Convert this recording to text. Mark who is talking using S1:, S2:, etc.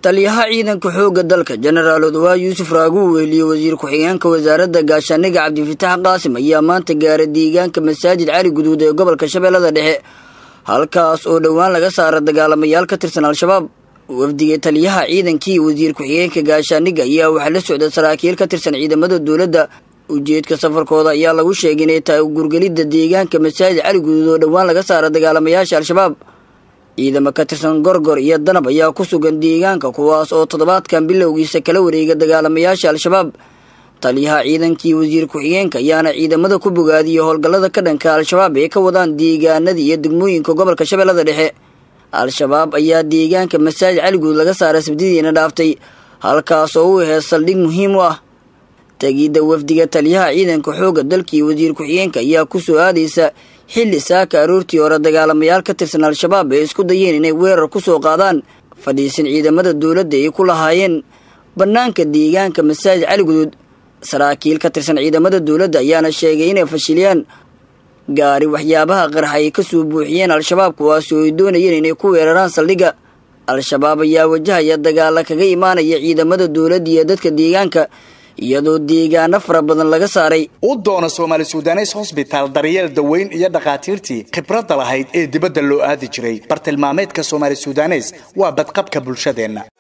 S1: taliyaha ciidanka xoogga dalka jenaraal odawaa yuusuf raagu weheliye wasiir ku-xigeenka wasaaradda gaashaaniga cabdifitaax qaasim ayaa maanta gaaray deegaanka masaajid cali guduud ee gobolka shabeellada dhexe halkaas oo dhowaan laga saara dagaalamayaal ka tirsan al-shabaab wafdiga taliyaha ciidankii wasiir ku-xigeenka gaashaaniga ayaa waxaa la socda saraakiil ka tirsan ciidamada dowladda ujeedka safarkooda ayaa lagu sheegay inay tahay gurgelidda deegaanka masaajid cali guduud oo dhowaan laga saara dagaalamayaasha al-shabaab ciidamo ka tirsan gorgor iyo danab ayaa ku sugan deegaanka kuwaas oo toddobaadkan bilowgiisa kala wareega dagaalamayaasha al-shabaab taliyaha ciidankii wasiir ku-xigeenka ayaana ciidamada ku bogaadiyey howlgallada ka dhanka al-shabaab ee ka wadaan deegaanada iyo degmooyinka gobolka shabeellada dhexe al-shabaab ayaa deegaanka masaajid caliguud laga saaray sabdidiina dhaaftay halkaas oo u aheed saldhig muhiim u ah tegidda wafdiga taliyaha ciidanka xoogga dalkii wasiir ku-xigeenka ayaa ku soo aadaysa xilli saaka aroortii hore dagaalamayaal ka tirsan al-shabaab ee isku dayeen inay weerar ku soo qaadaan fadhiisin ciidamada dowladda ay ku lahaayeen bannaanka deegaanka masaajid caliguduud saraakiil ka tirsan ciidamada dowladda ayaana sheegay inay fashiliyaan gaari waxyaabaha qarxa ay ka soo buuxiyeen al-shabaab kuwaasi oo ay doonayeen inay ku weeraraan saldhigga al-shabaab ayaa wajahaya dagaala kaga imaanaya ciidamada dowladda iyo dadka deegaanka iyadoo deegaano fara badan laga saaray
S2: u doona soomaali sudanes hosbitaal daryeel daweyn iyo dhakhaatiirtii khibradda lahayd ee dibadda loo aadi jiray bartilmaameedka soomaali sudanes waa badqabka bulshadeenna